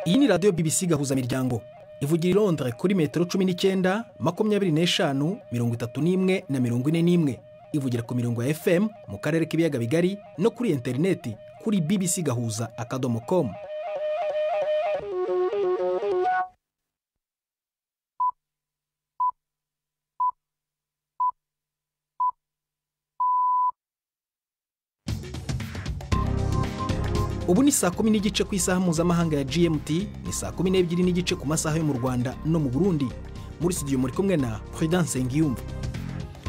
iyi ni radiyo BBC gahuzamiryango ivugira i Londres kuri metero cumi n'icyenda makumyabiri n'eshanu mirongo itatu n'imwe na mirongo ine n'imwe ivugira ku mirongo ya FM mu karere k'ibiyaga bigari no kuri interineti kuri bbc gahuza akadomo komu ubu ni saa kumi n'igice ku isaha mpuzamahanga ya gmt ni saa kumi n'ebyiri n'igice ku masaha yo mu rwanda no mu burundi muri studio muri kumwe na prudence ngiyumva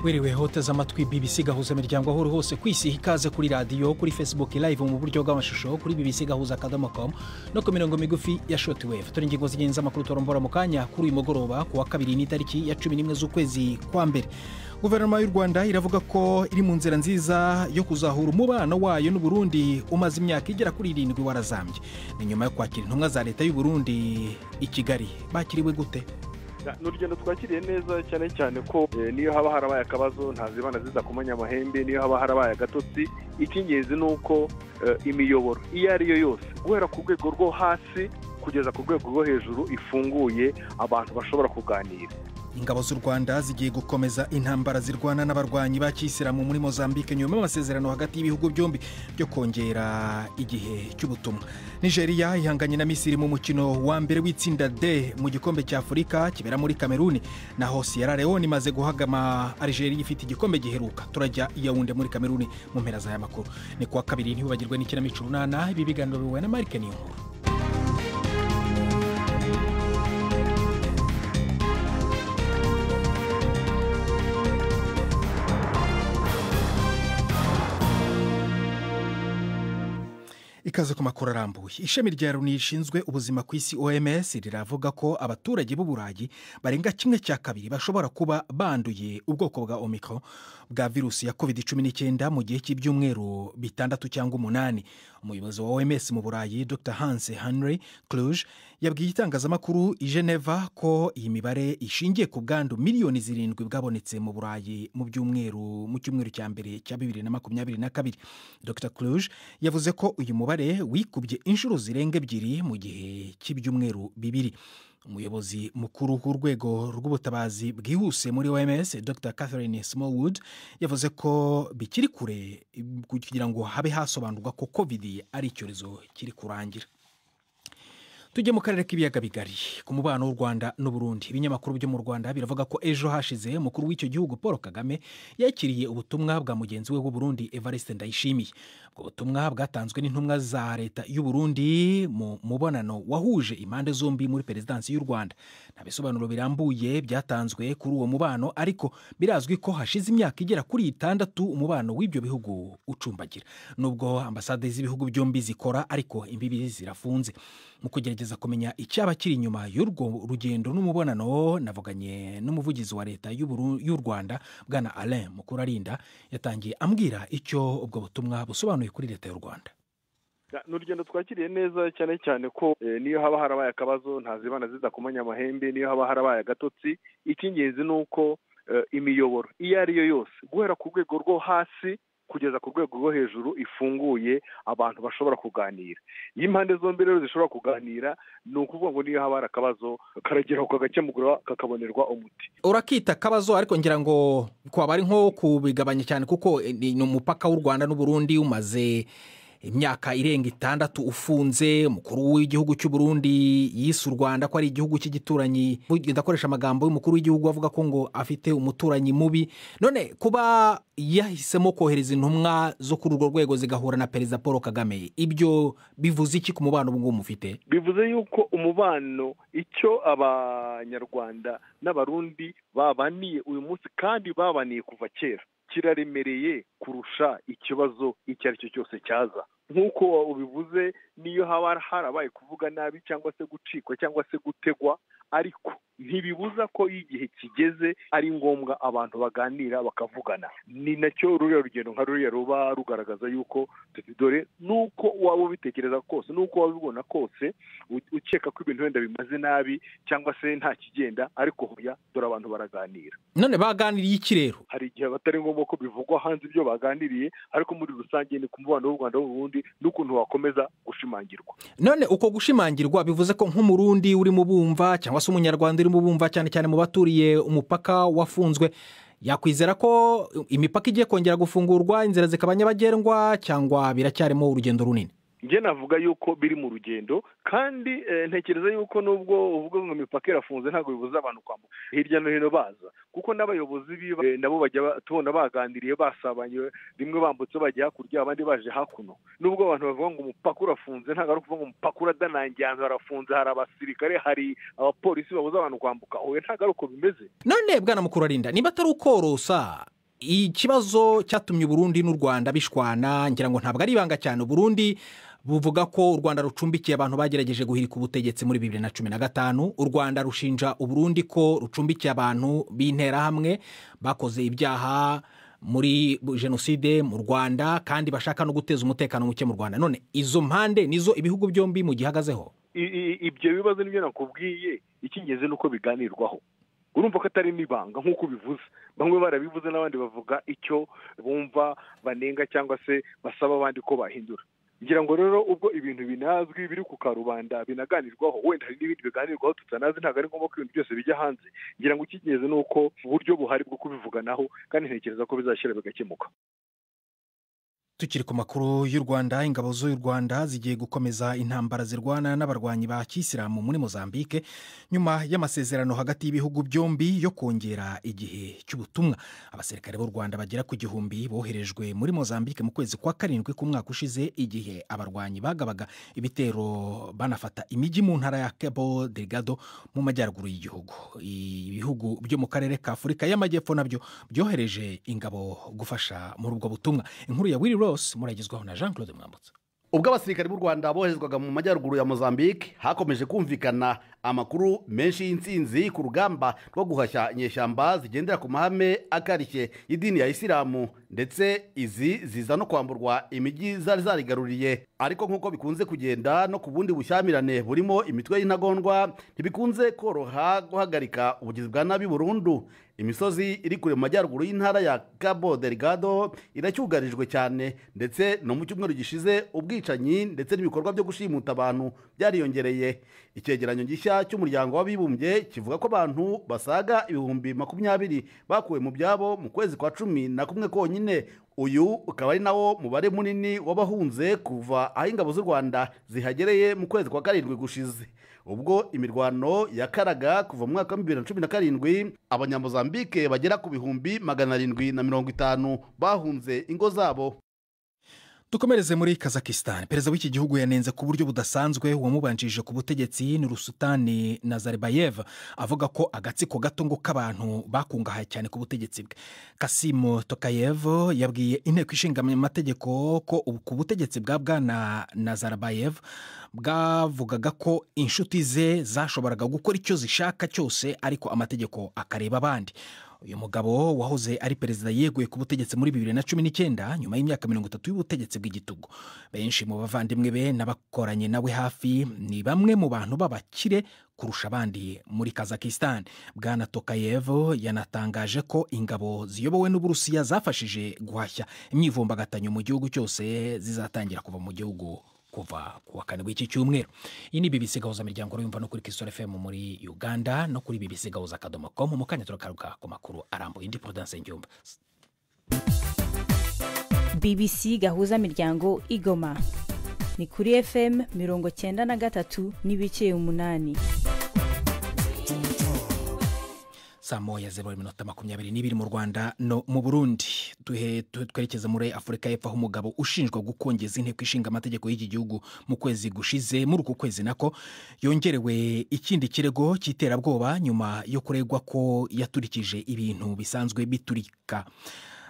wiriwe hoteze amatwi bbc gahuza imiryango aho uri hose ku isi ikaze kuri radiyo kuri facebook live mu buryo bw'amashusho kuri bbc gahuza akadomo com no ku mirongo migufi ya shortwave turi ingingo zigenza amakuru turombora mu kanya kuri uyu mugoroba ku wa kabiri n'itariki ya cumi n'imwe z'ukwezi kwa mbere guverinoma y'u rwanda iravuga ko iri mu nzira nziza yo kuzahura umubano wayo n'u Burundi umaze imyaka igera kuri irindwi warazambye ni nyuma yo kwakira intumwa za leta y'u Burundi i kigali bakiriwe gute ni urugendo twakiriye neza cyane cyane ko niyo haba harabaye akabazo ntazibana ziza kumenya amahembe niyo haba harabaye agatotsi icy'ingenzi ni uko imiyoboro iyo ari yo yose guhera ku rwego rwo hasi kugeza ku rwego rwo hejuru ifunguye abantu bashobora kuganira ingabo z'u rwanda zigiye gukomeza intambara zirwana n'abarwanyi ba kiyisilamu muri mozambique nyuma y'amasezerano hagati y'ibihugu byombi byo kongera igihe cy'ubutumwa nigeria ihanganye na misiri mu mukino wa mbere w'itsinda d mu gikombe cya afurika kibera muri kameruni naho sierra leone imaze guhagama algeria ifite igikombe giheruka turajya iyawunde muri kameruni mu mpera za makuru ni kuwa kabiri ntibibagirwe n'ikinamico urunana ibi biganiro bihuye na marike niyonkuru ikaze ku makuru arambuye ishami rya loni rishinzwe ubuzima ku isi oms riravuga ko abaturage b'uburayi barenga kimwe cya kabiri bashobora kuba banduye ubwoko bwa omikoro bwa virusi ya covid cumi n'icyenda mu gihe cy'ibyumweru bitandatu cyangwa umunani umuyobozi wa oms mu burayi dr hans henry cluge yabwiye itangazamakuru i geneva ko iyi mibare ishingiye ku bwandu miliyoni zirindwi bwabonetse mu burayi mu byumweru mu cyumweru cya mbere cya bibiri na makumyabiri na kabiri dr cluge yavuze ko uyu mubare wikubye inshuro zirenga ebyiri mu gihe cy'ibyumweru bibiri umuyobozi mukuru w'urwego rw'ubutabazi bwihuse muri oms dr catherine smallwood yavuze ko bikiri kure kugira ngo habe hasobanurwa ko covid ari icyorezo kiri kurangira tujye mu karere k'ibiyaga bigari ku mubano w'u rwanda n'uburundi ibinyamakuru byo mu rwanda biravuga ko ejo hashize umukuru w'icyo gihugu paul kagame yakiriye ubutumwa bwa mugenzi we w'uburundi evariste ndayishimiye ubwo butumwa bwatanzwe n'intumwa za leta y'uburundi mu mubonano wahuje impande zombi muri perezidansi y'u rwanda nta bisobanuro birambuye byatanzwe kuri uwo mubano ariko birazwi ko hashize imyaka igera kuri itandatu umubano w'ibyo bihugu ucumbagira nubwo ambasade z'ibihugu byombi zikora ariko imbibi zirafunze mu kugira kugerageza kumenya icyaba kiri inyuma y'urwo rugendo n'umubonano navuganye n'umuvugizi wa leta y'u rwanda bwana alain mukurarinda yatangiye ambwira icyo ubwo butumwa busobanuye kuri leta y'u rwanda ni urugendo twakiriye neza cyane cyane ko niyo haba harabaye akabazo ntazibana ziza kumenya amahembe niyo haba harabaye agatotsi icy'ingenzi ni uko imiyoboro iyo ari yo yose guhera ku rwego rwo hasi kugeza ku rwego rwo hejuru ifunguye abantu bashobora kuganira iyo impande zombi rero zishobora kuganira ni ukuvuga ngo niyo haba hari akabazo karageraho kagakemurwa kakabonerwa umuti urakita akabazo ariko ngira ngo twaba ari nko kubigabanya cyane kuko ni umupaka w'u rwanda n'uburundi umaze imyaka irenga itandatu ufunze umukuru w'igihugu cy'u Burundi yise u rwanda ko ari igihugu cy'igituranyi ndakoresha amagambo y'umukuru w'igihugu avuga ko ngo afite umuturanyi mubi none kuba yahisemo kohereza intumwa zo kuri urwo rwego zigahura na perezida paul kagame ibyo bivuze iki ku mubano ubu ngubu mufite bivuze yuko umubano icyo abanyarwanda n'abarundi babaniye uyu munsi kandi babaniye kuva kera kiraremereye kurusha ikibazo icyo ari cyo cyose cyaza nk'uko ubivuze niyo haba harabaye kuvuga nabi cyangwa se gucikwa cyangwa se gutegwa ariko ntibibuza ko iyo igihe kigeze ari ngombwa abantu baganira bakavugana ni nacyo ruriya rugendo nka ruriya ruba rugaragaza yuko dore nuko waba ubitekereza kose nuko waba ubibona kose ukeka ko ibintu wenda bimaze nabi cyangwa se nta kigenda ariko hoya dore abantu baraganira none baganiriye iki rero hari igihe batari ngombwa ko bivugwa hanze ibyo baganiriye ariko muri rusange ni ku mubano w'u rwanda n'ubundi n'ukuntu wakomeza gushimangirwa none uko gushimangirwa bivuze ko nk'umurundi urimo ubumva cyangwa se umunyarwanda urimo ubumva cyane cyane mu baturiye umupaka wafunzwe yakwizera ko imipaka igiye kongera gufungurwa inzira zikaba nyabagendwa cyangwa biracyarimo urugendo runini njye navuga yuko biri mu rugendo kandi ntekereza yuko nubwo uvuga ngo imipaka irafunze ntabwo bibuza abantu kwambuka hirya no hino baza kuko n'abayobozi biba nabo bajya tubona baganiriye basabanye rimwe bambutse bajya hakurya abandi baje hakuno nubwo abantu bavuga ngo umupaka urafunze ntabwo ari ukuvuga ngo umupaka uradanangiye ahantu harafunze hari abasirikare hari abapolisi babuza abantu kwambuka oya ntabwo ari uko bimeze none bwana mukuru arinda niba atari ukorosa ikibazo cyatumye uburundi n'u rwanda bishwana ngira ngo ntabwo ari ibanga cyane uburundi buvuga ko u rwanda rucumbikiye abantu bagerageje guhirika ubutegetsi muri bibiri na cumi na gatanu u rwanda rushinja uburundi ko rucumbikiye abantu b'interahamwe bakoze ibyaha muri jenoside mu rwanda kandi bashaka no guteza umutekano muke mu rwanda none izo mpande nizo ibihugu byombi mu gihagazeho ibyo bibazo nibyo nakubwiye icy'ingenzi ni uko biganirwaho urumva ko atari n'ibanga nk'uko ubivuze bamwe barabivuze n'abandi bavuga icyo bumva banenga cyangwa se basaba abandi ko bahindura ngira ngo rero ubwo ibintu binazwi biri ku karubanda binaganirwaho wenda hari n'ibindi biganirwaho tutanazi ntabwo ari ngombwa ko ibintu byose bijya hanze ngira ngo icy'ingenzi ni uko uburyo buhari bwo kubivuganaho kandi ntekereza ko bizashyira bigakemuka tukiri ku makuru y'u rwanda ingabo z'u rwanda zigiye gukomeza intambara zirwana n'abarwanyi ba kisilamu muri mozambique nyuma y'amasezerano hagati y'ibihugu byombi yo kongera igihe cy'ubutumwa abasirikare b'u rwanda bagera ku gihumbi boherejwe muri mozambique mu kwezi kwa karindwi k'umwaka ushize igihe abarwanyi bagabaga ibitero banafata imijyi mu ntara ya kebo delgado mu majyaruguru y'igihugu ibihugu byo mu karere ka afurika y'amajyepfo nabyo byohereje ingabo gufasha muri ubwo butumwa inkuru ya wiri muragezwaho na jean claude mwambutsa ubwo abasirikari b'u rwanda boherezwaga mu majyaruguru ya mozambique hakomeje kumvikana amakuru menshi y'insinzi ku rugamba rwo guhashya inyeshyamba zigendera ku mahame akarishye y'idini ya isilamu ndetse izi ziza no kwamburwa imijyi zari zarigaruriye ariko nk'uko bikunze kugenda no ku bundi bushyamirane burimo imitwe y'intagondwa ntibikunze koroha guhagarika ubugizi bwa nabi burundu imisozi iri kure mu majyaruguru y'intara ya cabo delgado iracyugarijwe cyane ndetse no mu cyumweru gishize ubwicanyi ndetse n'ibikorwa byo gushimuta abantu byariyongereye icyegeranyo gishya cy'umuryango w'abibumbye kivuga ko abantu basaga ibihumbi makumyabiri bakuwe mu byabo mu kwezi kwa cumi na kumwe konyine uyu ukaba ari nawo mubare munini w'abahunze kuva aho ingabo z'u rwanda zihagereye mu kwezi kwa karindwi gushize ubwo imirwano yakaraga kuva mu mwaka wa bibiri na cumi na karindwi abanyamuzambike bagera ku bihumbi magana arindwi na mirongo itanu bahunze ingo zabo dukomereze muri kazakisitani perezida w'iki gihugu yanenze ku buryo budasanzwe uwamubanjije ku butegetsi ni rusutani Nazarbayev avuga ko agatsiko gato ngo k'abantu bakungahaye cyane ku butegetsi bwe kasimu tokayev yabwiye inteko ishinga amategeko ko ku butegetsi bwa bwana Nazarbayev bwavugaga ko inshuti ze zashoboraga gukora icyo zishaka cyose ariko amategeko akareba abandi uyu mugabo wahoze ari perezida yeguye ku butegetsi muri bibiri na cumi n'icyenda nyuma y'imyaka mirongo itatu y'ubutegetsi bw'igitugu benshi mu bavandimwe be n'abakoranye nawe hafi ni bamwe mu bantu b'abakire kurusha abandi muri kazakisitani bwana tokayevo yanatangaje ko ingabo ziyobowe n'uburusiya zafashije guhashya imyivumbagatanyo mu gihugu cyose zizatangira kuva mu gihugu kuva ku wa kane w'iki cyumweru iyi ni bibisi gahuza miryango urumva no kuri kisoro fm muri uganda no kuri bibisi gahuza akadomo komu mu kanya turakaruka ku makuru arambuye indi porodanse ngiyumva bibisi gahuza miryango igoma ni kuri fm mirongo cyenda na gatatu n'ibice umunani saa moya zeru minota makumyabiri n'ibiri mu rwanda no mu burundi twerekeza muri afurika y'epfo aho umugabo ushinjwa gukongeza inteko ishinga amategeko y'iki gihugu mu kwezi gushize muri uku kwezi nako yongerewe ikindi kirego cy'iterabwoba nyuma yo kuregwa ko yaturikije ibintu bisanzwe biturika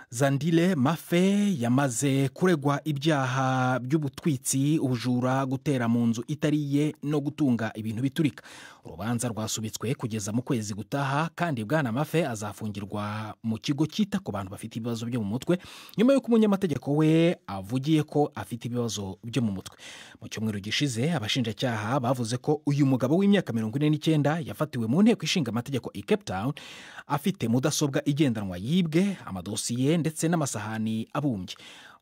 zandile mafe yamaze kuregwa ibyaha by'ubutwitsi ubujura gutera mu nzu itari iye no gutunga ibintu biturika urubanza rwasubitswe kugeza mu kwezi gutaha kandi bwana mafe azafungirwa mu kigo cyita ku bantu bafite ibibazo byo mu mutwe nyuma y'uko umunyamategeko we avugiye ko afite ibibazo byo mu mutwe mu cyumweru gishize abashinjacyaha bavuze ko uyu mugabo w'imyaka mirongo ine n'icyenda yafatiwe mu nteko ishinga amategeko i cape town afite mudasobwa igendanwa yibwe amadosiye ndetse n'amasahani abumbye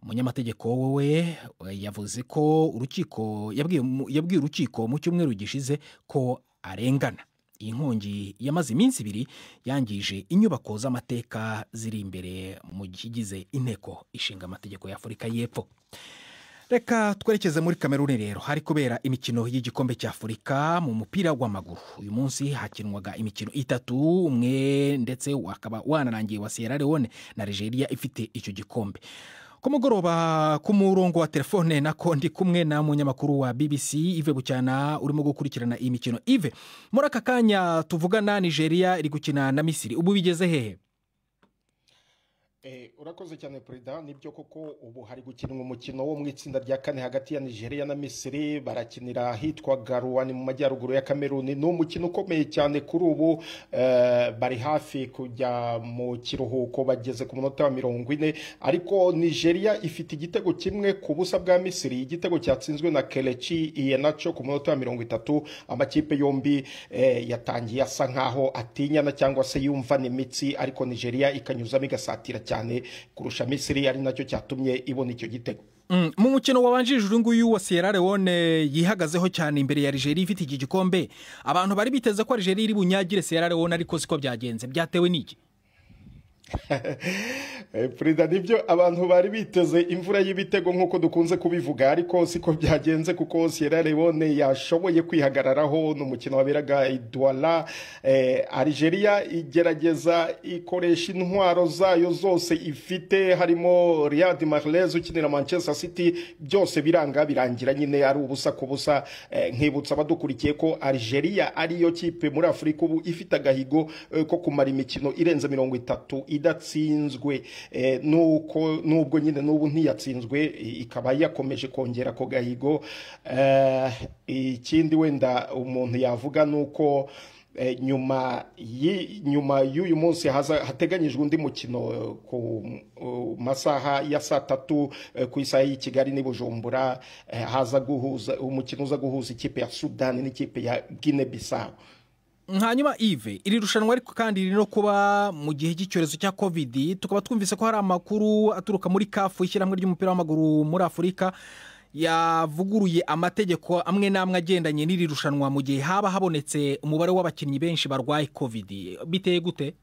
umunyamategeko wowe yavuze ko urukiko yabwiye mu- yabwiye urukiko mu cyumweru gishize ko arengana iyi nkongi yamaze iminsi ibiri yangije inyubako z'amateka ziri imbere mu kigize inteko ishinga amategeko y'afurika y'epfo reka twerekeze muri kameruni rero hari kubera imikino y'igikombe cy'afurika mu mupira w'amaguru uyu munsi hakinwaga imikino itatu umwe ndetse wakaba wanarangiye wa sierra leone na nigeria ifite icyo gikombe ku mugoroba ku murongo wa telefone nako ndi kumwe na munyamakuru wa bbc ive bucyana urimo gukurikirana iyi mikino ive muri aka kanya tuvugana nigeria iri gukina na misiri ubu bigeze hehe Eh, urakoze cyane perezida nibyo koko ubu hari gukinwa umukino wo mu itsinda rya kane hagati ya nigeria na misiri barakinira ahitwa garuwani mu majyaruguru ya kameruni ni umukino ukomeye cyane kuri ubu eh, bari hafi kujya mu kiruhuko bageze ku munota wa mirongo ine ariko nigeria ifite igitego kimwe ku busa bwa misiri igitego cyatsinzwe na kelechi iyenacho ku munota wa mirongo itatu amakipe yombi eh, yatangiye asa nkaho atinyana cyangwa se yumva n'imitsi ariko nigeria ikanyuzamo igasatira cyane kurusha misiri ari nacyo cyatumye ibona icyo gitego Mm, mu mukino wabanjirije uyu nguyu wa sierra leone yihagazeho cyane imbere ya nigeria ifite iki gikombe abantu bari biteze ko nigeria iri bunyagire sierra leone ariko siko byagenze byatewe n'iki Eh, perezida nibyo abantu bari biteze imvura y'ibitego nk'uko dukunze kubivuga ariko siko byagenze kuko sierra leone yashoboye kwihagararaho ni umukino waberaga i douala eh, algeria igerageza ikoresha intwaro zayo zose ifite harimo riyad marlez ukinira manchester city byose biranga birangira nyine ari ubusa ku busa Eh, nkibutsa abadukurikiye ko algeria ariyo kipe muri afurika ubu ifite agahigo eh, ko kumara imikino irenze mirongo itatu idatsinzwe Eh, nuko nubwo nyine n'ubu ntiyatsinzwe i- ikaba yakomeje kongera ako gahigo Eh, ikindi wenda umuntu yavuga ni uko eh, nyuma y'i- nyuma y'uyu munsi haza- hateganyijwe undi mukino eh, ku uh, masaha ya saa tatu eh, ku isaha y'i kigali n'i bujumbura eh, haza guhuza umukino uza guhuza ikipe ya sudani n'ikipe ya guinea bissau hanyuma ive iri rushanwa ariko kandi riri no kuba mu gihe cy'icyorezo cya covid tukaba twumvise ko hari amakuru aturuka muri kafu ishyirahamwe ry'umupira w'amaguru muri afurika yavuguruye amategeko amwe n'amwe agendanye n'iri rushanwa mu gihe haba habonetse umubare w'abakinnyi benshi barwaye covid biteye gute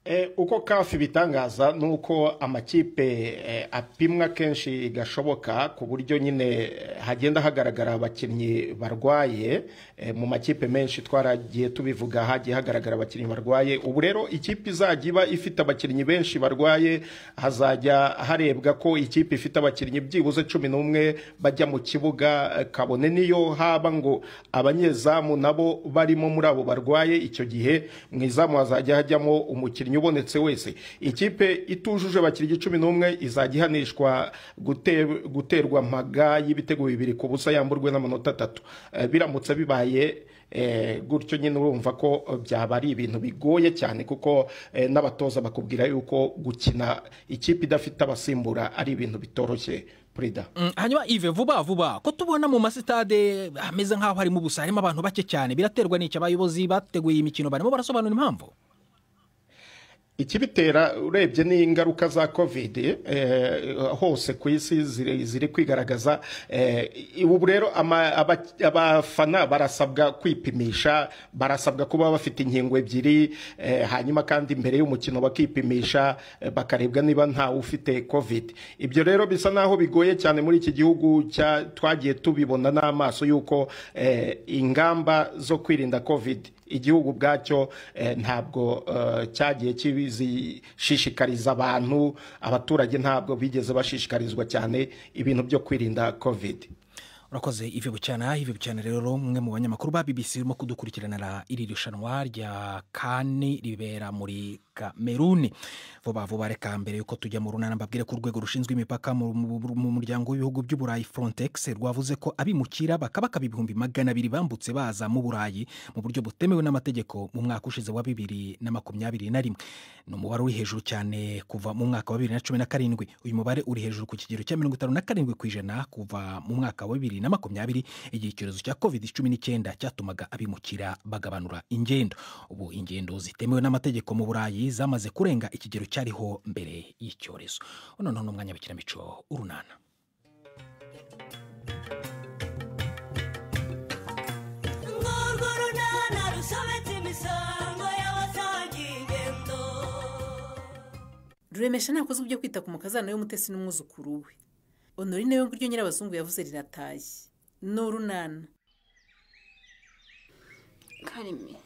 Eh, uko kafi bitangaza ni uko amakipe eh, apimwa kenshi gashoboka ku buryo nyine eh, hagenda hagaragara abakinnyi barwaye eh, mu makipe menshi twaragiye tubivuga hagiye hagaragara abakinnyi barwaye ubu rero ikipe izajya iba ifite abakinnyi benshi barwaye hazajya harebwa ko ikipe ifite abakinnyi byibuze cumi n'umwe bajya mu kibuga eh, kabone niyo haba ngo abanyezamu nabo barimo muri abo barwaye icyo gihe mu izamu hazajya hajyamo umukinnyi ubonetse wese ikipe itujuje abakinnyi cumi n'umwe izajya ihanishwa gute- guterwa amaga y'ibitego bibiri ku busa yamburwe n'amanota atatu Eh, biramutse bibaye eh, gutyo nyine urumva ko byaba ari ibintu bigoye cyane kuko eh, n'abatoza bakubwira yuko gukina ikipe idafite abasimbura ari ibintu bitoroshye perezida Mm, hanyuma ive vuba vuba ko tubona mu masitade hameze nk'aho harimo ubusa harimo abantu bake cyane biraterwa n'iki abayobozi bateguye iyi mikino barimo barasobanura impamvu ikibitera urebye ni ingaruka za covid eh, hose ku isi ziri ziri kwigaragaza eh, ubu rero ama- aba- abafana barasabwa kwipimisha barasabwa kuba bafite inkingo ebyiri eh, hanyuma kandi mbere y'umukino bakipimisha eh, bakarebwa niba ntawe ufite covid ibyo rero bisa naho bigoye cyane muri iki gihugu cya- twagiye tubibona n'amaso y'uko eh, ingamba zo kwirinda covid igihugu ubwacyo eh, ntabwo eh, cyagiye kibizishishikariza abantu abaturage ntabwo bigeze bashishikarizwa cyane ibintu byo kwirinda covid urakoze ivi bucyana ivi bucyana rero umwe mu banyamakuru ba bbc urimo kudukurikiranira iri rushanwa rya kane ribera muri kameruni vuba vuba reka mbere yuko tujya mu runana mbabwire ko urwego rushinzwe imipaka mu mu- mu muryango w'ibihugu by'uburayi frontex rwavuze ko abimukira bakabakaba ibihumbi magana abiri bambutse baza mu burayi mu buryo butemewe n'amategeko mu mwaka ushize wa bibiri na makumyabiri na rimwe ni umubare uri hejuru cyane kuva mu mwaka wa bibiri na cumi na karindwi uyu mubare uri hejuru ku kigero cya mirongo itanu na karindwi ku ijana kuva mu mwaka wa bibiri na makumyabiri igihe icyorezo cya covid cumi n'icyenda cyatumaga abimukira bagabanura ingendo ubu ingendo zitemewe n'amategeko mu burayi zamaze kurenga ikigero cyariho mbere y'icyorezo noneho ni umwanya w'ikinamico urunana urwo runana rusobetse imisango y'abasangiye ingendo ruremesha ntakoze ibyo kwita ku mukazana w'umutesi n'umwuzukuru we honorine we nguryo nyirabazungu yavuze riratashye ni urunana karimi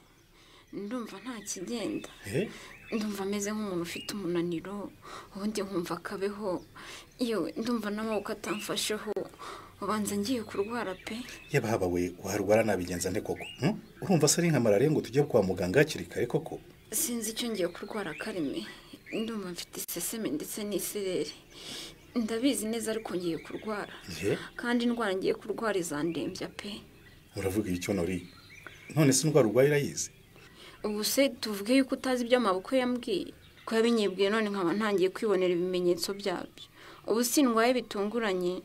ndumva nta kigenda ndumva ameze nk'umuntu ufite umunaniro ubundi nkumva akabeho iyo ndumva n'amaboko atamfasheho ubanza ngiye kurwara pe yababa we warwara nabigenza nde koko hmm? urumva se ari nka malariya ngo tujye kwa muganga hakiri kare koko sinzi icyo ngiye kurwara karimi ndumva mfite iseseme ndetse n'isereri ndabizi neza ariko ngiye kurwara Ye? kandi indwara ngiye kurwara izandembya pe uravuga icyo nori none se indwara urwaye irayizi ubu se tuvuge yuko utazi ibyo amaboko yambwiye ko yabinyibwiye none nkaba ntangiye kwibonera ibimenyetso byabyo ubu si ndwaye bitunguranye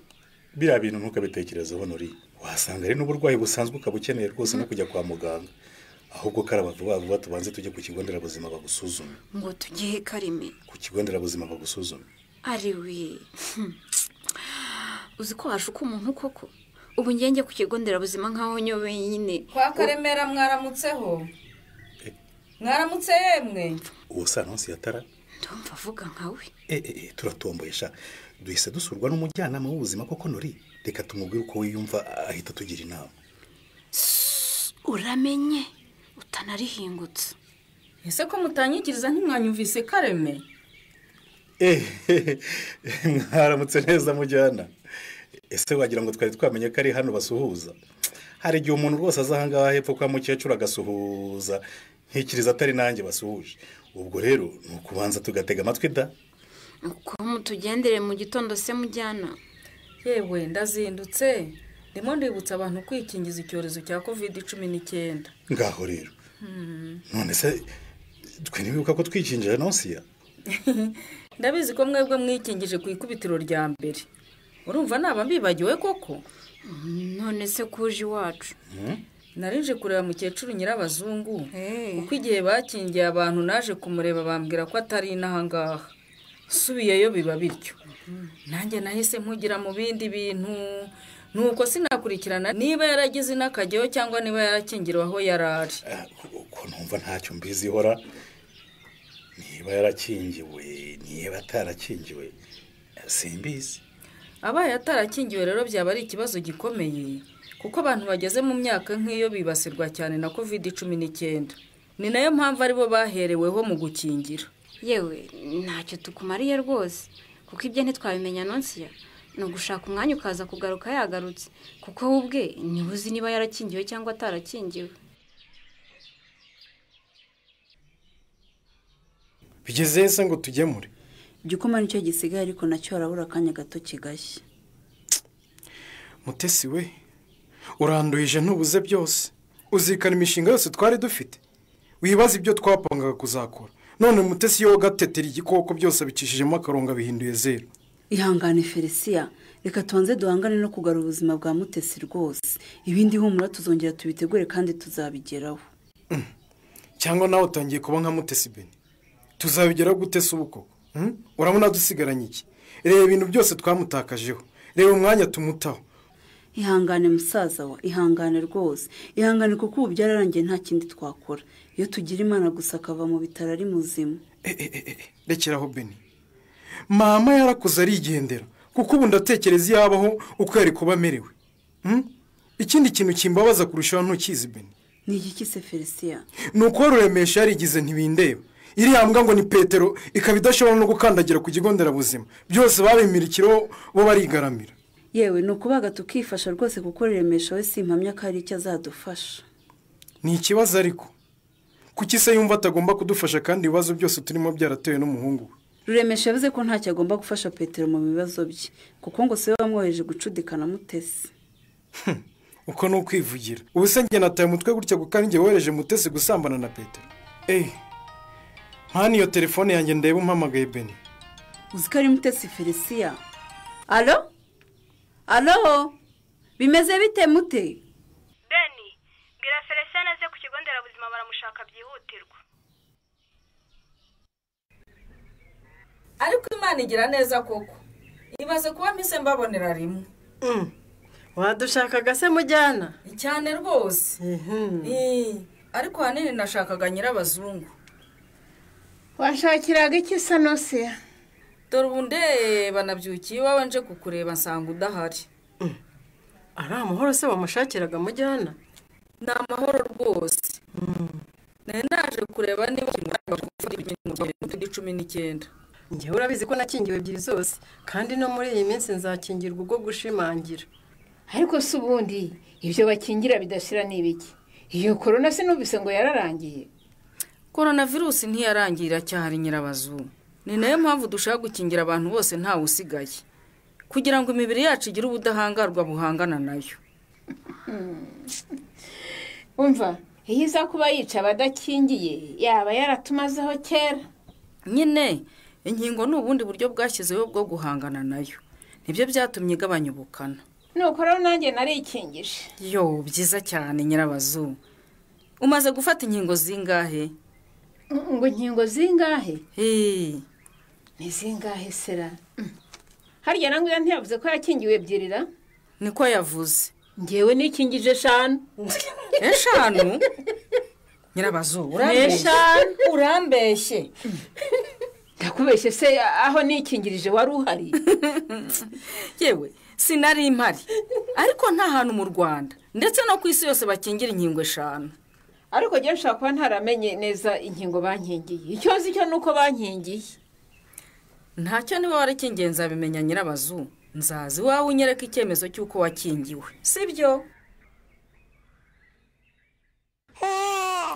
biriya bintu ntukabitekerezeho nori wasanga ari n'uburwayi busanzwe ukaba ukeneye rwose no kujya kwa muganga ahubwo karaba vuba vuba tubanze tujye ku kigo nderabuzima bagusuzume ngo tugihe karime ku kigo nderabuzima bagusuzume ari we uzi ko waje uko umuntu koko ubu ngenge ku kigo nderabuzima nk'aho nyo wenyine kwa karemera mwaramutseho mwaramutse yemwe uwo sa nonsi yatara ndumva avuga nkawe e e e turatomboye sha duhise dusurwa n'umujyanama w'ubuzima koko nori reka tumubwire uko wiyumva ahita tugira inama uramenye utanarihingutse ese ko mutanyigiriza ntimwanyumvise kareme ehehe mwaramutse neza mujyana ese wagira ngo twari twamenye ko ari hano basuhuza hari igihe umuntu rwose aza ahangaha hepfo kwa mukecuru agasuhuza ntikiriza atari nanjye basuhuje ubwo rero ni ukubanza tugatega amatwi da uko mutugendere mu gitondo se mujyana yewe ndazindutse ndimo ndibutsa abantu kwikingiza icyorezo cya kovide cumi n'icyenda ngaho rero none se twe ntibibuka ko twikingije nonsiya ndabizi ko mwebwe mwikingije ku ikubitiro rya mbere urumva naba mbibagiwe koko none se kuje iwacu narinje kureba mukecuru nyirabazungu Eh. kuko igihe bakingiye abantu naje kumureba bambwira ko atari inahangaha nsubiyeyo biba bityo nanjye nahise mpugira mu bindi bintu nuko sinakurikirana niba yaragize inakajyayo cyangwa niba yarakingiriwe aho yari ari Ah, uko numva ntacyo mbizi ihora niba yarakingiwe niba atarakingiwe simbizi abaye atarakingiwe rero byaba ari ikibazo gikomeye kuko abantu bageze mu myaka nk'iyo bibasirwa cyane na covid cumi n'icyenda ni nayo mpamvu aribo bahereweho mu gukingira yewe ntacyo tukumariye rwose kuko ibyo ntitwabimenya nonsiya ni ugushaka umwanya ukaza kugaruka yagarutse kuko we ubwe niwe uzi niba yarakingiwe cyangwa atarakingiwe bigeze se ngo tugemure igikoma nicyo gisigaye ariko nacyo harabura akanya gato kigashya mutesi we uranduhije ntubuze byose uzirikana imishinga yose twari dufite wibaza ibyo twapangaga kuzakora none mutesi iyo gatetera igikoko byose abicishijemo akarongo bihinduye zeru ihangane felisiya reka tubanze duhangane no kugarura ubuzima bwa mutesi rwose ibindi humura tuzongera tubitegure kandi tuzabigeraho cyangwa nawe utangiye kuba nka mutesi beni tuzabigeraho gute se ubu koko hmm? urabona dusigaranye iki reba ibintu byose twamutakajeho reba umwanya tumutaho ihangane musaza we ihangane rwose ihangane kuko ubu byararangiye nta kindi twakora iyo tugira imana gusa akava mu bitaro ari muzima Eh, eh, eh, eh, rekeraho beni mama yarakuze arigendera kuko ubu ndatekereza iyo abaho uko yari kuba amerewe Hmm? ikindi kintu kimbabaza kurushaho ntukizi beni ni iki kise felisiya ni uko ruremesha yarigize ntibindeba iriya mbwa ngo ni petero ikaba idashobora no gukandagira ku kigo nderabuzima byose babimirikireho bo barigaramira yewe ni ukubaga tukifasha rwose kuko remesho we simpamya ko hari icyo azadufasha ni ikibazo ariko kuki se yumva atagomba kudufasha kandi ibibazo byose turimo byaratewe n'umuhungu we ruremesha yavuze ko ntacyo agomba gufasha petero mu bibazo bye kuko ngo siwe wamwoheje gucudikana mutesi uko ni ukwivugira ubu se njye nataye umutwe gutya kuko ari njye wohereje mutesi gusambana na petero eee nta niyo telefone yanjye ndeba umpamagaye beni uzi ko ari mutesi felisiya alo alo bimeze bite mute beni mbwira felicien aze ku kigo nderabuzima baramushaka byihutirwa ariko imana igira neza koko ibaze kuba mpise mbabonera rimwe wadushakaga se mujyana cyane rwose Eh, ariko ahanini nashakaga nyirabazungu washakiraga iki sanosiya dore ubu ndeba nabyukiye iwawe nje kukureba nsanga udahari ari amahoro se wamushakiraga mujyana ni amahoro rwose nari naje kureba niba gufata ibintu cumi n'icyenda njyewe urabizi ko nakingiwe ebyiri zose kandi no muri iyi minsi nzakingirwa ubwo gushimangira ariko si ubundi ibyo bakingira bidashira ni ibiki iyo korona se numvise ngo yararangiye korona virusi ntiyararangira iracyahari nyirabazungu ni nayo mpamvu dushaka gukingira abantu bose ntawe usigaye kugira ngo imibiri yacu igire ubudahangarwa buhangana nayo umva iyo iza kuba yica abadakingiye yaba yaratumazeho kera nyine inkingo ni ubundi buryo bwashyizeho bwo guhangana nayo nibyo byatumye igabanya ubukana nuko rero nanjye narikingije yo byiza cyane nyirabazungu umaze gufata inkingo zingahe ngo inkingo zingahe Hey. ni zingahe sera harya na nguya ntiyavuze ko yakingiwe ebyiri ra niko yavuze ngewe nikingije eshanu eshanu nyirabazungu Eshanu. urambeshye ndakubeshye se aho nikingirije wari uhari yewe sinari impari ariko nta hantu mu rwanda ndetse no ku isi yose bakingira inkingo eshanu ariko njyewe nshobora kuba ntaramenye neza inkingo bankingiye icyo nzi cyo ni uko bankingiye ntacyo niba warakingiye nzabimenya nyirabazungu nzaza iwawe unyereka icyemezo cy'uko wakingiwe si byo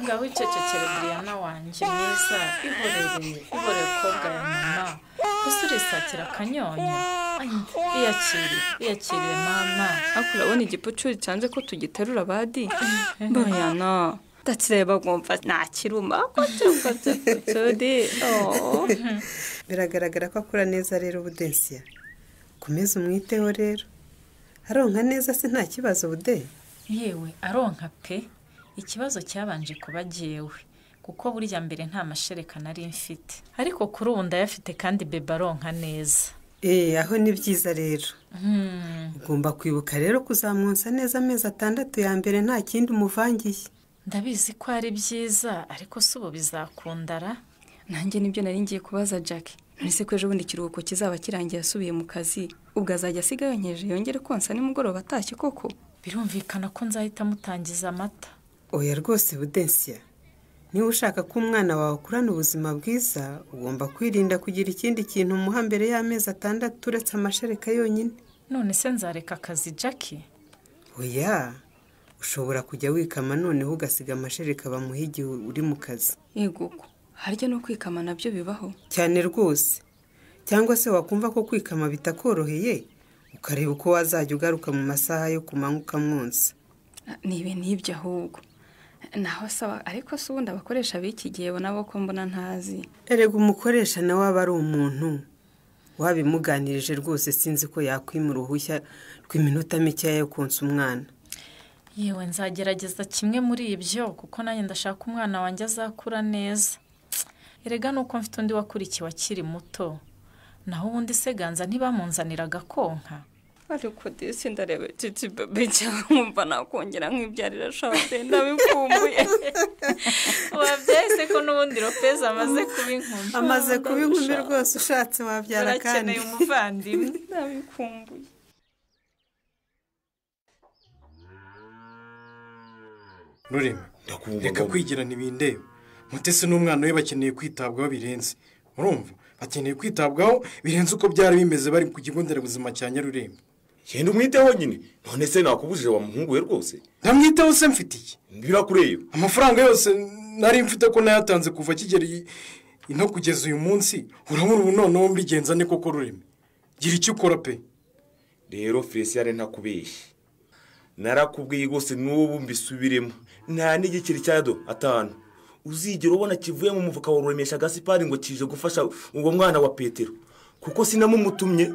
ngaho wicecekere diana wanjye mwiza ihorereye ihoreye kobwa ya mama gusa urisatira akanyonya iyakire iyakiriye mama ariko urabona igipucuri cyanze ko tugiterura abadi bayana ndakireba bwumva nakiruma ko cyumva bya pucuri biragaragara ko akura neza rero ubudensiya komeza umwiteho rero aronka neza se nta kibazo ubude yewe aronka pe ikibazo cyabanje kuba jyewe kuko burya mbere nta mashereka nari mfite ariko kuri ubu ndayafite kandi bebe aronka neza eee aho ni byiza rero Hmm. ugomba kwibuka rero kuzamwonsa neza amezi atandatu ya mbere nta kindi umuvangiye ndabizi ko ari byiza ariko si ubu bizakundara nanjye nibyo nari ngiye kubaza jackie none se ko ejo bundi ikiruhuko kizaba kirangiye asubiye mu kazi ubwo azajya asiga yonkeje yongere konsa nimugoroba atashye koko birumvikana ko nzahita mutangiza amata oya rwose budensiya niba ushaka ko umwana wawe akurana ubuzima bwiza ugomba kwirinda kugira ikindi kintu umuha mbere y'amezi atandatu uretse amashereka yonyine none se nzareka akazi jackie oya ushobora kujya wikama noneho ugasiga amashereka bamuha igihe uri mu kazi yego ko harya no kwikama nabyo bibaho cyane rwose cyangwa se wakumva ko kwikama bitakoroheye ukareba uko wazajya ugaruka mu masaha yo ku manywa ukamwonsa ni ibi n'ibyo ahubwo naho asaba ariko se ubundi abakoresha b'iki gihe nabo ko mbona ntazi erega umukoresha nawe aba ari umuntu wabimuganirije rwose sinzi ko yakwima uruhushya rw'iminota mikeya yo konsa umwana yewe nzagerageza kimwe muri ibyo kuko nanjye ndashaka umwana wanjye azakura neza erega nuko mfite undi wakurikiwe akiri muto naho ubundi se ganza ntibamunzanira agakonka ariko disi ndareba titi bebe cyangwa nkumva nakongera nk'ibyarira shante ndabikumbuye wabyaye se ko n'ubundi ropeza amaze kuba inkumi amaze kuba inkumi rwose ushatse wabyara kandi urakeneye umuvandimwe ndabikumbuye rurema Ndakumva reka Bobo. kwigira ntibindeba mutesi n'umwana we bakeneye kwitabwaho birenze urumva bakeneye kwitabwaho birenze uko byari bimeze bari ku kigo nderabuzima cya nyarurembo genda umwiteho nyine none se nakubujije wa muhungu we rwose ntamwiteho se mfitiye birakureba amafaranga yose nari mfite ko nayatanze kuva kigera iyi- ino kugeza uyu munsi urabona ubu noneho mbigenza ni koko rurimi gira icyo ukora pe rero felicien ntakubeshye narakubwiye rwose n'ubu mbisubiremo nta n'igiceri cya do atanu uzigera ubona kivuye mu mufuka wa ruremesha agasipari ngo kije gufasha uwo mwana wa petero kuko sinamumutumye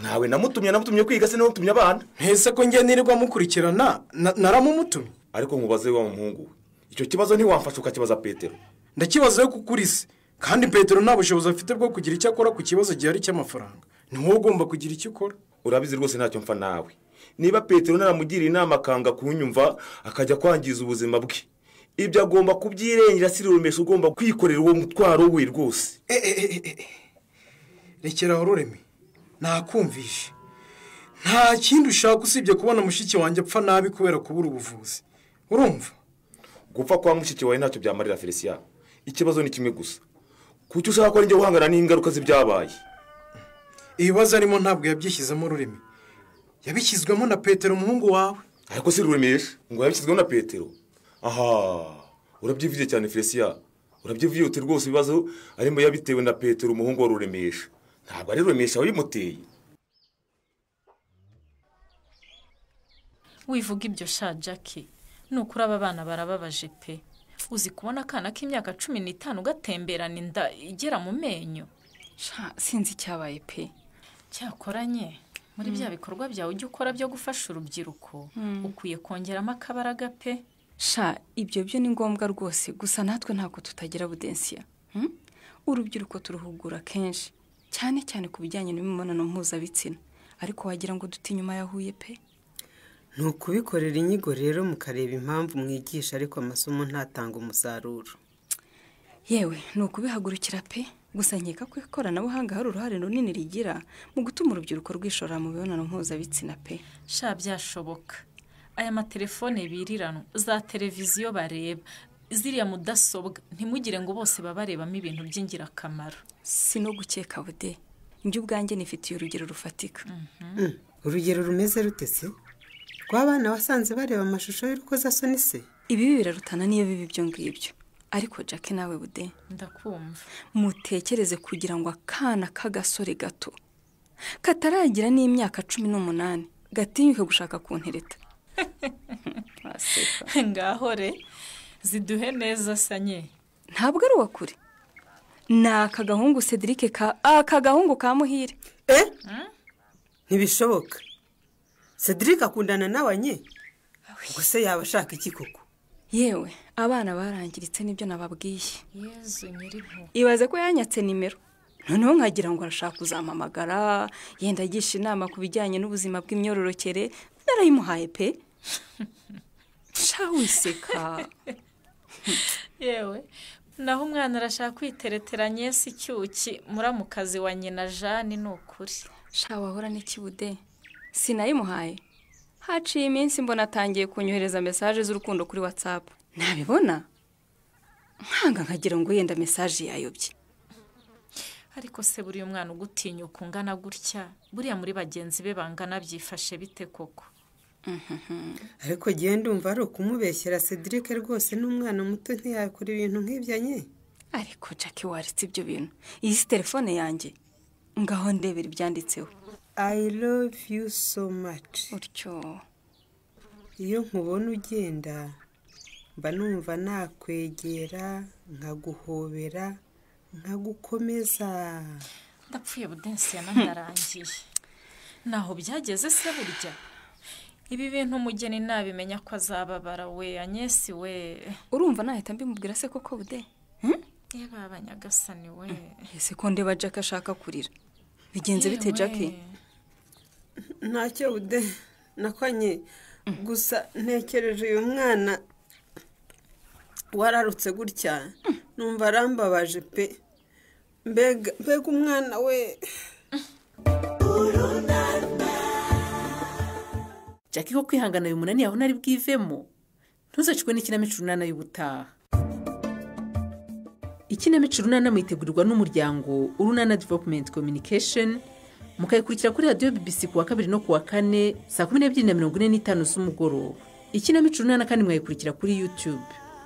nawe namutumye namutumye kwiga sinamutumye abana ntese ko njye nirirwa mukurikirana na- naramumutumye ariko mubaze wa muhungu we icyo kibazo ntiwamfasha ukakibaza petero ndakibazaho kuko uri se kandi petero nta bushobozi afite bwo kugira icyo akora ku kibazo gihari cy'amafaranga ni wowe ugomba kugira icyo ukora urabizi rwose ntacyo mfa nawe niba petero naramugiriye inama akanga kunyumva akajya kwangiza ubuzima bwe ibyo agomba kubyirengera sirurumesha ugomba kwikorera uwo mutwaro we rwose rekera aho rureme nakumvishe nta kindi ushaka usibye kubona mushiki wanjye apfa nabi kubera kubura ubuvuzi urumva gupfa kwa mushiki wawe ntacyo byamarira felicien ikibazo ni kimwe gusa kuki ushaka ko ari njye guhangana n'ingaruka z'ibyabaye ibibazo arimo ntabwo yabyishyizemo rurimi yabishyizwemo na petero umuhungu wawe ariko si ruremesha ngo yabishyizweho na petero aha urabyivuye cyane felicien urabyivuye uti rwose ibibazo arimo yabitewe na petero umuhungu wa ruremesha ntabwo ari ruremesha wabimuteye wivuga ibyo sha jackie nukuri aba bana barababaje pe uzi kubona akana k'imyaka cumi n'itanu gatemberana inda igera mu menyo Sha, sinzi icyabaye pe cyakoranye muri bya bikorwa byawe ujya ukora byo gufasha urubyiruko Mm. ukwiye kongeramo akabaraga pe sha ibyo byo ni ngombwa rwose gusa natwe ntabwo tutagira budensiya hmm? urubyiruko turuhugura kenshi cyane cyane ku bijyanye n'imibonano mpuzabitsina ariko wagira ngo duti inyuma yahuye pe ni ukubikorera inyigo rero mukareba impamvu mwigisha ariko amasomo ntatanga umusaruro yewe ni ukubihagurukira pe gusa nkeka ko ikoranabuhanga hari uruhare runini rigira mu gutuma urubyiruko rwishora mu mibonano mpuzabitsina pe sha byashoboka aya matelefone biriranwa za televiziyo bareba ziriya mudasobwa ntimugire ngo bose babarebamo ibintu by'ingirakamaro si no gukeka bude njye ubwanjye nifitiye urugero rufatika Mm, urugero rumeze rute se rw'abana wasanze bareba amashusho y'urukozasoni se ibibi birarutana niyo biba ibyo ngibyo ariko jake nawe bude ndakumva mutekereze kugira ngo akana k'agasore gato kataragira n'imyaka cumi n'umunani gatinyuke gushaka kuntereta ngaho re ziduhe neza sanye ntabwo ari uwa kure ni aka gahungu cedric ka aka gahungu ka muhire ntibishoboka cedric akundana nawe nye ubwo se yaba ashaka iki koko yewe abana barangiritse nibyo nababwiye yezu nyir'impu ibaze ko yanyatse nimero noneho nkagira ngo arashaka kuzampamagara yenda agisha inama ku bijyanye n'ubuzima bw'imyororokere narayimuhaye pe sha wiseka yewe naho umwana arashaka kwitereteranya si icyuki muramukazi wa nyina jane ni ukuri sha wahora n'ikibude sinayimuhaye haciye iminsi mbona atangiye kunyohereza mesaje z'urukundo kuri watsapu nabibona nkanga nkagira ngo yenda mesaje yayobye ariko se buriya umwana ugutinyuka ungana gutya buriya muri bagenzi be bangana byifashe bite koko ariko genda ndumva ari ukumubeshyera cedric rwose n'umwana muto ntiyakora ibintu nk'ibyo nye ariko jackie waretse ibyo bintu iyi si telefone yanjye ngaho ndebera ibyanditseho i love you so much utyo iyo nkubona ugenda mba numva nakwegera nkaguhobera nkagukomeza ndapfuye budensi yananarangiye naho byageze se burya ibi bintu umugeni nabimenya ko azababara we anyesi we urumva nahita mbimubwira se koko bude yaba abanyagasani we ese ko ndeba jackie ashaka kurira bigenze bite Yewe. jackie ntacyo ude nakwanye gusa ntekereje uyu mwana wararutse gutya numva arambabaje pe mbega mbega umwana we jackie ko kwihangana bimunaniye aho nari bwivemo ntuzacikwe n'ikinamico urunana y'ubutaha ikinamico urunana mwitegurirwa n'umuryango urunana developumenti communication mukayikurikira kuri radiyo bibisi ku wa kabiri no ku wa kane saa kumi n'ebyiri na mirongo ine n'itanu z'umugoroba ikinamico urunana kandi mwayikurikira kuri yutube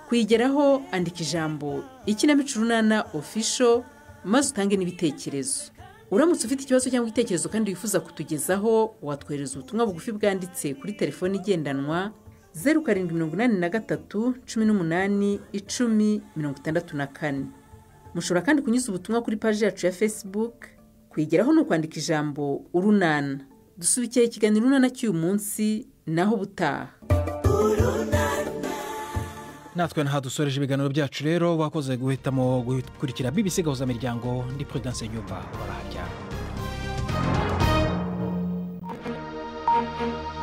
kuyigeraho andika ijambo ikinamico urunana ofisho maze utange n'ibitekerezo uramutse ufite ikibazo cyangwa igitekerezo kandi wifuza kutugezaho watwohereza ubutumwa bugufi bwanditse kuri telefoni igendanwa zeru karindwi mirongo inani na gatatu cumi n'umunani icumi mirongo itandatu na kane mushobora kandi kunyuza ubutumwa kuri paji yacu ya facebook kuyigeraho ni ukwandika ijambo urunana dusubikira ikiganiro urunana cy'uyu munsi naho ubutaha natwe ntadusoreje ibiganiro byacu rero wakoze guhitamo gukurikira BBC gahuza miryango ndi Prudence Nyumba baraharyana